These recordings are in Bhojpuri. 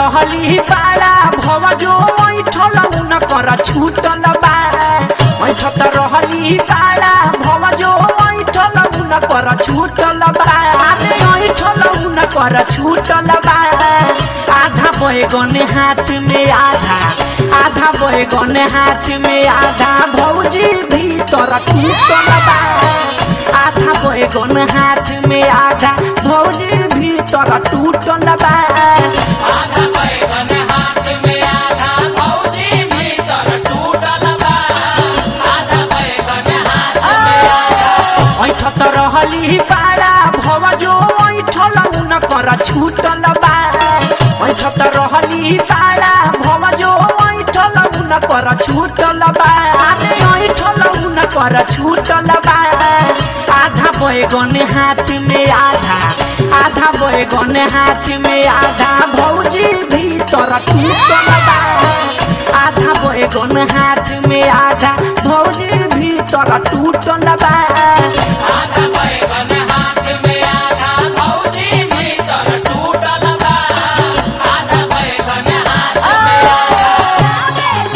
रहली पाड़ा भव जो ऐठल उन कर छूटल बा ऐठत रहली पाड़ा भव जो ऐठल उन कर छूटल बा अरे ऐठल उन कर छूटल बा आधा बैगन हाथ में आधा आधा बैगन हाथ में आधा भौजी भीतर टूटल बा आधा बैगन हाथ में आधा भौजी भीतर टूटल बा आधा बैगन हाथ में आधा भौजी भीतर टूटल बा आधा बैगन हाथ में आधा ऐठत रहली पाड़ा भव जो ऐठल उन कर छूटल बा ऐठत रहली पाड़ा भव जो ऐठल उन कर छूटल बा अरे ऐठल उन कर छूटल बा आधा बैगन हाथ में आधा आधा बैगन हाथ में आधा भौजी भीतर टूटल बा आधा बैगन हाथ में आधा भौजी भीतर टूटल बा आधा बैगन हाथ में आधा भौजी भीतर टूटल बा आधा बैगन हाथ में आधा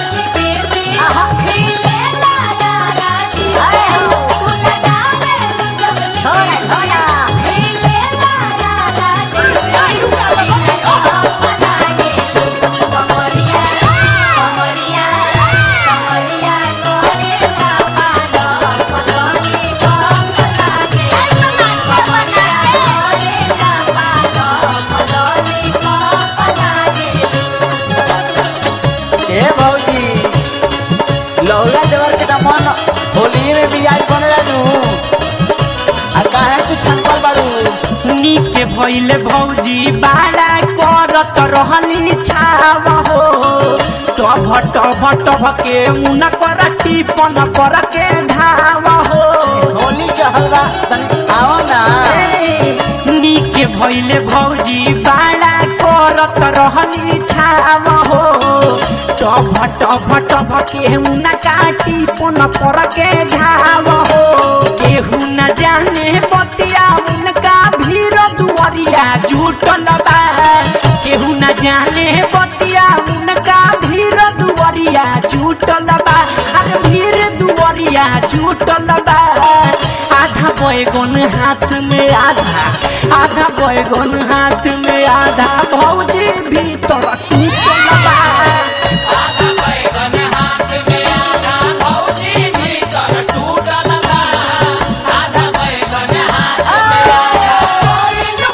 ए भौजी लौला देवर के दमन होली में बियाज बनेला नु आ काहे तू छनकल बाड़ू नीके भइले भौजी बाड़ा करत रहली छाव हो टभ टभ टभ के मुना कर टिपन पर के धाव हो होली चढ़ल बा तनी आओ ना नीके भइले भौजी बाड़ा करत रहली छाव हो टभ टभ टभ के मुना काटी पन पर के धाव हो केहू न जाने बतिया उनका भीड़ दुआरिया जुटल बा केहू न जाने बतिया उनका भीड़ दुआरिया जुटल बा अरे भीड़ दुआरिया जुटल बा आधा बैगन हाथ में आधा आधा बैगन हाथ में आधा भौजी भीतर टूटल बा आधा बैगन हाथ में आधा भौजी भीतर टूटल बा आधा बैगन हाथ में आधा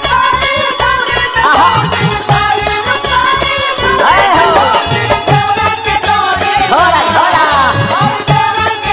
ए हो होरा होरा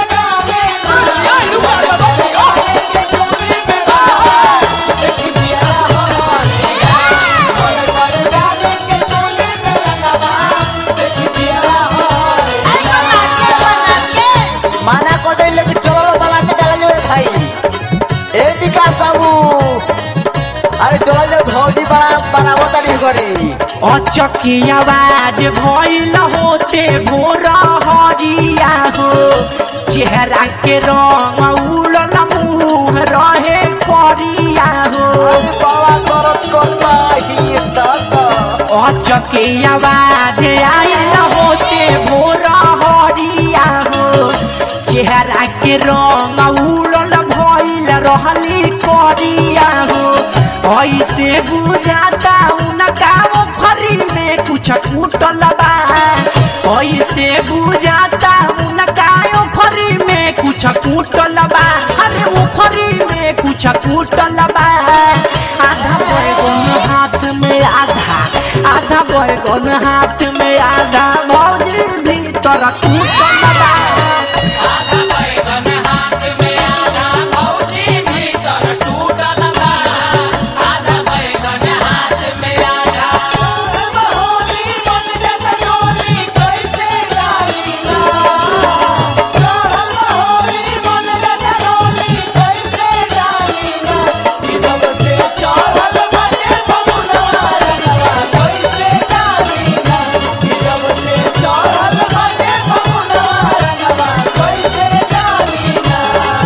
माना को दे लेकिन चलो बना के डाल जो भाई ए विकास बाबू अरे चलो जो भौजी बड़ा बनावो तड़ी करी अचकी आवाज भइल होते भोर हरिया हो चेहरा के रंग उड़ल मुँह रहे करिया हो अरे बाबा करत करता ही दादा अचके आवाज आयल होते भोर हरिया हो चेहरा के रंग उड़ल भइल रहली करिया हो ऐसे बुझाता उनका ओखरी में कुछ टूटल बा ऐसे बुझाता उनका ओखरी में कुछ टूटल बा अरे ओखरी में कुछ टूटल बा आधा बैगन हाथ में आधा आधा बैगन हाथ में आधा भौजी भीतर टूटल बा आधा बैगन हाथ में आधा भौजी भीतर टूटल बा आधा बैगन हाथ में आधा होली मन जग डोली कैसे डाली ना चढ़ल होली मन जग डोली कैसे डाली ना कि जब से चढ़ल बाटे फगुनवा रंगवा कैसे डाली ना कि जब से चढ़ल बाटे फगुनवा रंगवा कैसे डाली ना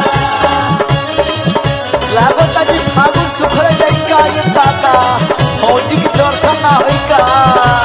लागत कि फागुन सुखरे जाई का ये दादा फौजी की दर्शन ना होई का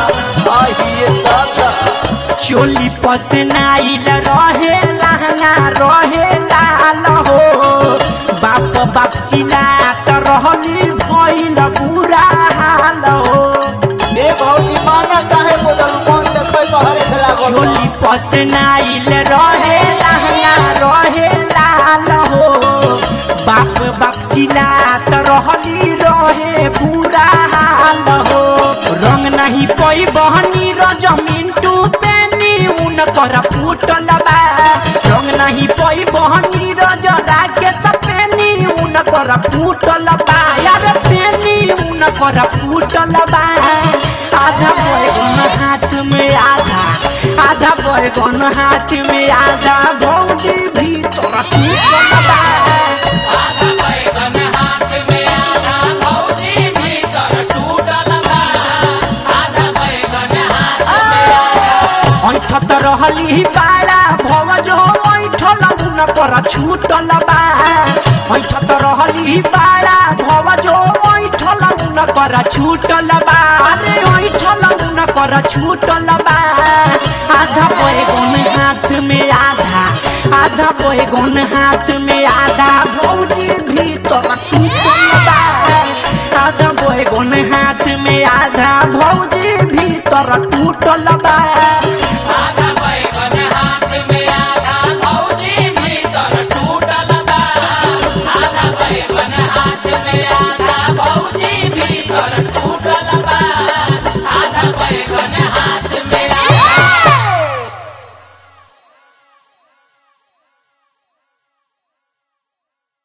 चोली पसनाइल रहे लहंगा रहे लाल हो बाप बाप चिल्लात रहली भइल बुरा हाल हो ए भौजी माना काहे बोलल मन देखै तो हरे खेला चोली पसनाइल रहे लहंगा रहे लाल हो बाप बाप चिल्लात रहली रहे बुरा हाल हो रंग नहीं पई बहनी र जमीन टू पेनी उन कर फूटल बा रंग नहीं पई बहनी र जरा के सपेनी उन कर फूटल बा यार पेनी उन कर फूटल बा आधा बैगन हाथ में आधा आधा बैगन हाथ में आधा भौजी भीतर टूटल बा आधा बैगन हाथ में आधा भौजी भीतर टूटल बा आधा बैगन हाथ में आधा ऐठत रहली बाड़ा भवज ऐठल उन कर छूटल बा ऐठत रहली बाड़ा भवज ऐठल उन कर छूटल बा अरे ऐठल उन कर छूटल बा आधा बैगन हाथ में आधा आधा बैगन हाथ में आधा भौजी भीतर टूटल बा आधा बैगन हाथ में आधा भौजी भीतर टूटल बा आधा